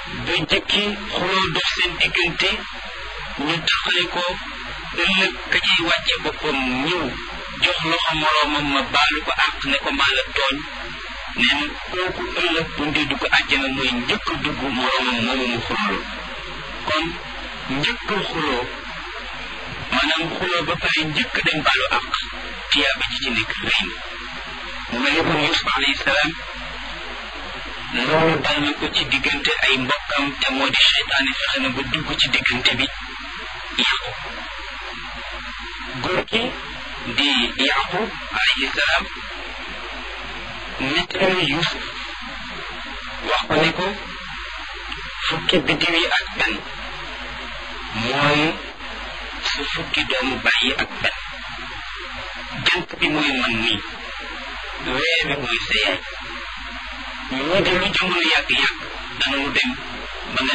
ba jëkki xuloo dox seen diggante ñu taxale ko ëllëg ka ciy wàcce boppam ñëw jox loxo moroomam ma baalu ko àq ne ko maa la tooñ neen kooku ëllëg bu ndee dugg àjjana mooy njëkk dugg moroomam moomu mu xuloo kon njëkk xuloo maanaam xuloo ba pare njëkk dem baalu àq tiyaaba ji ci nekk rëy na mu mel ni kon Yuusuf alayhi salaam loolu dal na ko ci diggante ay mbokkam te moo di seytaane fexe na ba dugg ci diggante bi yàqu góor gi di yaqub alayhi salaam nettali Yuusuf wax ko ne ko fukki biddiw yi ak benn mooy su fukki doomu bàyyi ak benn jant bi mooy man nii weer bi mooy sa yaay ñu de lu jamono yàgg-yàgg danañu dem ba nga